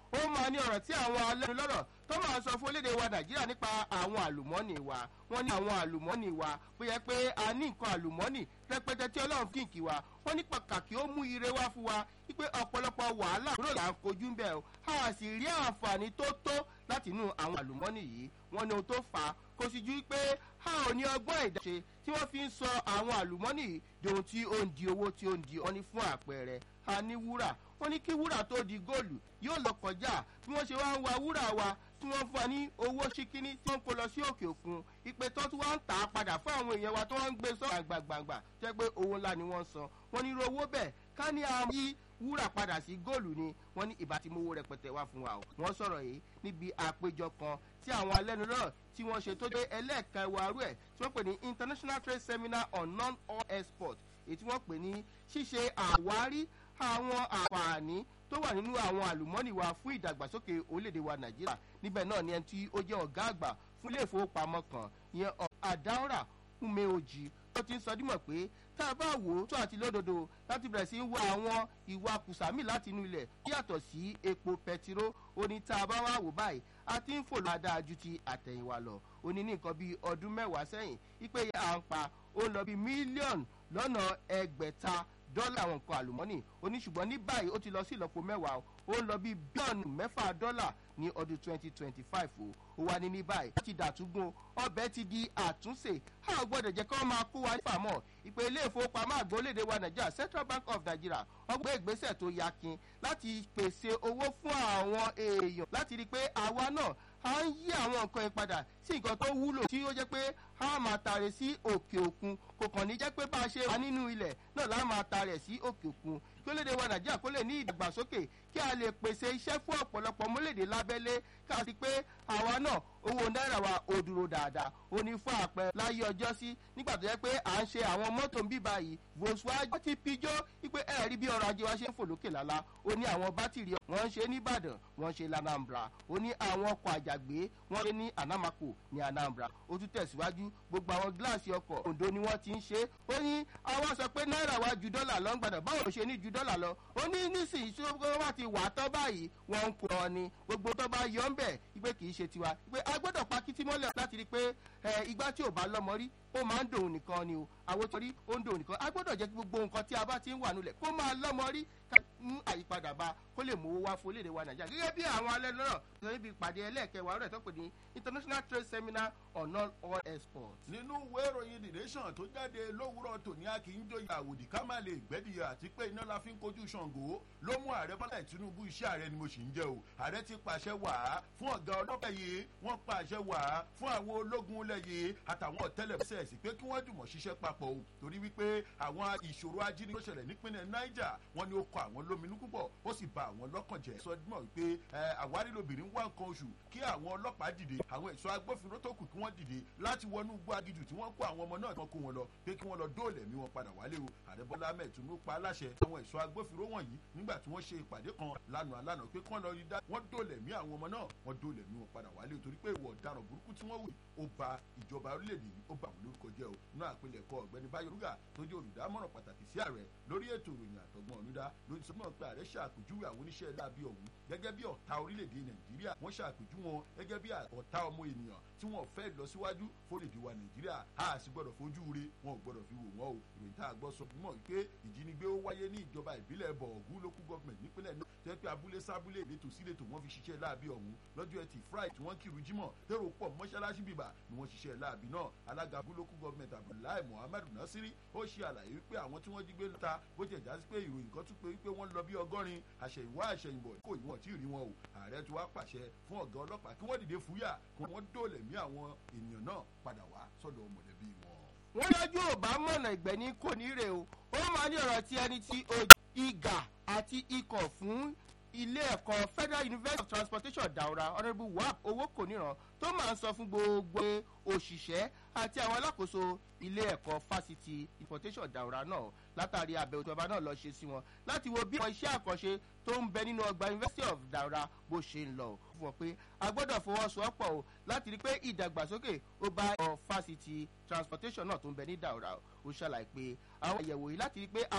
ó máa ní ọ̀rọ̀ tí àwọn alẹ́nulọ́rọ̀ tó máa sọ fún orílẹ̀-èdè wa nàìjíríà nípa àwọn àlùmọ́ọ́nì wa wọ́n ní àwọn àlùmọ́ọ́nì wa bó yẹ pé a ní nǹkan àlùmọ́ọ́nì rẹpẹtẹ tí ọlọ́run kìkì wa wọ́n ní pàtàkì ó mú ire wá fún wa wípé ọ̀pọ̀lọpọ̀ wàhálà kúrò là ń kojú ń bẹ̀ o a sì rí àǹfààní tó tó láti inú àwọn àlùmọ́ọ́nì yìí wọ́n ní ohun tó fà á kò sì ju pé a ò ní ọgbọ́n ìdáṣe tí wọ́n fi ń sọ àwọn àlùmọ́ọ́nì yìí di ohun tí ó ń di owó tí ó ń di ọ́ní fún àpẹẹrẹ a ní wúrà wọ́n ní kí wúrà tó di góòlù yóò lọ kọjá bí wọ́n ṣe wá ń wa wúrà wa tí wọ́n fún wa ní owó ṣíkíní tí wọ́n kó lọ sí òkè òkun ìpè tó tún wá ń tà á padà fún àwọn èèyàn wa tó wọ́n ń gbé sọ́ọ̀ gbàgbàgbà tó yẹ pé owó ńlá ni wọ́n san wọ́n ní irú owó bẹ́ẹ̀ ká ní àwọn yí wúrà padà sí góòlù ni wọ́n ní ìbá tí mowó rẹpẹtẹ wá fún wa o wọ́n sọ̀rọ̀ yìí níbi àpéjọ kan tí àwọn alẹ́nulọ́rọ̀ tí wọ́n ṣe tó dé ẹlẹ́ẹ̀kẹwàá rú ẹ̀ tí wọ́n pè ní international trade seminar on non-oil export èyí tí wọ́n pè ní ṣíṣe àwárí àwọn àǹfààní tó wà nínú àwọn àlùmọ́nì wa fún ìdàgbàsókè orílẹ̀-èdè wa nàìjíríà níbẹ̀ náà ni ẹni tí ó jẹ́ ọ̀gá àgbà fún ilé ìfowópamọ́ kan ìyẹn àdáwòrà umeoji tó ti ń sọ dímọ̀ pé tá a bá wò ó tó àti lódodo láti bẹ̀rẹ̀ sí í wá àwọn ìwà kùsàmì láti inú ilẹ̀ yàtọ̀ sí epo pẹtiró ó ní tá a bá wá wò báyìí a ti ń fò dáadáa ju ti àtẹ̀yìnwá lọ ó ní ní nǹkan bíi ọdún mẹ́wàá sẹ́yìn ipe à ń pa ó ń lọ bíi mílíọ̀nù lọ́nà ẹgbẹ̀ta dọ́là àwọn nǹkan àlùmọ́nì ó ní ṣùgbọ́n ní báyìí ó ti lọ sí ìlọ́po mẹ́wàá ó ń lọ bí bílíọ̀nù mẹ́fà dọ́là ní ọdún twenty twenty five o ó wà ní ní báyìí ó ti dàtúgbò ọbẹ̀ ti di àtúnṣe a ò gbọ́dọ̀ jẹ́ kí wọ́n máa kó wa nípa mọ́ ìpè ilé ìfowópamọ́ àgbólédè wa nàìjíríà central bank of nigeria wọ́n gbé ìgbésẹ̀ tó yakin láti pèsè owó fún àwọn èèyàn láti rí i pé àwa náà a ń yí àwọn nǹkan yẹn padà sí nǹkan tó wúlò tí ó jẹ́ pé a máa tààrẹ sí òkè òkun kò kàn ní jẹ́ pé bá a ṣe wà nínú ilẹ̀ náà la máa tààrẹ sí òkè òkun kí ó lè dé wa nàìjíríà kó lè ní ìdàgbàsókè kí a lè pèsè iṣẹ́ fún ọ̀pọ̀lọpọ̀ mọ́lẹ̀dẹ̀ lábẹ́lé ká sí pé àwa náà owó náírà wa ò dúró dáadáa ó ní fún àpẹ láyé ọjọ́ sí nígbà tó yẹ pé à ń ṣe àwọn mọ́tò ń bí báyìí volkswagen ti pijó wípé ẹ rí bí ọrọ̀ ajé wa ṣe ń fò lókè lálá ó ní àwọn bátìrì wọ́n ń ṣe nìbàdàn wọ́n ń ṣe lanambra ó ní àwọn ọkọ̀ àjàgbé wọ́n ṣe ní anamako ní anambra ó tún tẹ̀síwájú gbogbo àwọn gíláàsì ọkọ̀ òǹdó ni wọ́n ti ń ṣe ó ní àwọn sọ pé náírà wa ju dọ́là lọ ń gbàdàn báwo ló ṣe ní ju dọ́là lọ ó ní nísìnyí tí wọ́n bá ti wà á tán báyìí wọ́n ń kó ọ ni gbogbo tó bá yọ ń bẹ̀ wípé kì í ṣe tiwa wípé a gbọ́dọ̀ pa kítí mọ́lẹ̀ láti rí i pé igbá tí ò bá lọ́mọ rí ó máa ń dòun nìkan ni o àwọn tó rí ó ń dòun nìkan a gbọ́dọ̀ jẹ́ kí gbogbo nǹkan tí a bá ti ń wà nulẹ̀ kó máa lọ́mọ rí ká mú àyípadà bá kó lè mówó wá fún orílẹ̀-èdè wa nàìjíríà gẹ́gẹ́ bí àwọn alẹ́ náà sọ níbi ìpàdé ẹlẹ́ẹ̀kẹwàá rẹ̀ tó pè ní international trade seminar on non-oil export. nínú ìwé ìròyìn the nation tó jáde lówùúrọ̀ tòní a kì í joyè àwòdì ká má lè gbẹ́dìyà àti pé iná la fi ń kojú ṣàngó ló mú ààrẹ bọ́lá tinubu iṣẹ́ ààrẹ ni mo sì ń jẹ́ o ààrẹ ti pàṣẹ wà á fún ọ̀gá ọlọ́pàá yìí wọ́n pàṣẹ wà á fún àwọn ológun ilẹ̀ yìí àtàwọn ọ̀tẹ́lẹ̀ sí pé kí wọ́n dùmọ̀ ṣiṣẹ́ papọ̀ o torí wípé àwọn ìṣòro ajínigbé tó ṣẹlẹ̀ nípínlẹ̀ niger wọ́n ní ó kọ àwọn lóminú púpọ̀ ó sì ba àwọn lọ́kàn jẹ́ sọ dúnmọ̀ wípé àwárí lobìnrin wá nǹkan oṣù kí àwọn ọlọ́pàá dìde àwọn ẹ̀ṣọ́ agbófinró tó kù kí wọ́n dìde láti wọnú igbó agijù tí wọ́n kó àwọn ọmọ náà tí wọ́n kó wọn lọ pé kí wọ́n lọ dóòlẹ̀ mí wọn padà wálé o ààrẹ bọ́lá ahmed tinubu pa aláṣẹ àwọn ẹ̀ṣọ́ agbófinró wọ̀nyí nígbà tí wọ́n ṣe ìpàdé kan lánàá lánàá pé kí wọ́n lọ rí dá wọ́n dóòlẹ̀ mí àwọn ọmọ náà wọ́n dóòlẹ̀ mí wọn padà wálé o torí pé ìwọ ọ̀daràn burúkú tí wọ́n wù ó ba ìjọba orílẹ̀-èdè yìí ó bà wọ́n lórúkọ jẹ́ o nínú àpilẹ̀kọ ọ̀gbẹ́ni báyọ̀ rúgà tó jẹ́ olùdámọ̀ràn pàtàkì sí ààrẹ lórí ètò ìròyìn àtọ̀gbọ́n ọ̀nùdá lórí sọ́mọ́ pé ààrẹ ṣàpèjúwe àwọn oníṣẹ́ láabi ọ̀hún gẹ́gẹ́ bí ọ̀tá orílẹ̀-èdè nàìjíríà wọ́n ṣàpèjú wọn gẹ́gẹ́ bí ọ̀tá ọmọ ènìyàn tí wọ́n fẹ́ lọ síwájú fórílẹ̀-èdè wa nàìjíríà a sì gbọ́dọ̀ fojú re wọn ò gbọ́dọ̀ fi wò wọ́n o ìròyìn tá a gbọ́ sọ mọ̀ wípé ìjínigbé ó wáyé ní ìjọba ìbílẹ̀ bọ̀ọ̀gù local government nípínlẹ̀ náà tẹ́ pé abúlé sábúlé ìletò síletò wọ́n fi ṣiṣẹ́ láabi ọ̀hún lọ́jọ́ ẹtì friday tí wọ́n kírun jímọ̀ tẹ́rọ pọ̀ mọ́ṣáláṣí bíbà ni wọ́n ṣiṣẹ́ láabi náà alága abúlé local government abdullahi muhammad nasiri ó ṣe àlàyé wípé àwọn tí wọ́n jí gbé lọ́ta bó jẹ́ jásí pé ìròyìn kan tún pé wípé wọ́n lọ bí ọgọ́rin àṣẹ̀yìnwá àṣẹ̀yìnbọ̀ kò ìwọ̀n tí ì rí wọn o ààrẹ ti wá pàṣẹ fún ọ̀gá ọlọ́pàá kí wọ́n dìde fúyà kí wọ́n dóòlẹ̀ mí àwọn ènìyàn náà padà wá sọ́dọ̀ mọ̀lẹ́bí wọn. wọ́n lọ́jọ́ ò bá mọ̀nà ìgbẹ́ ní kò ní rè o ó máa ní ọ̀rọ̀ tí ẹni tí ìgà àti ikọ̀ fún ilé ẹ̀kọ́ federal university of transportation daura honourable wap owó kò níran tó máa ń sọ fún gbogbo òṣìṣẹ́ àti àwọn alákòóso ilé ẹ̀kọ́ fásitì importation daura náà látàrí àbẹ̀wò tí ọba náà lọ ṣe sí wọn láti wo bí àwọn iṣẹ́ àkànṣe tó ń bẹ nínú ọgbà university of daura bó ṣe ń lọ fún wọn pé a gbọ́dọ̀ fọwọ́sowọ́pọ̀ o láti rí i pé ìdàgbàsókè ó bá ẹ̀kọ́ fásitì transportation náà tó ń bẹ ní daura ó ṣàlàyé pé àwọn àyẹ̀wò yìí láti rí i pé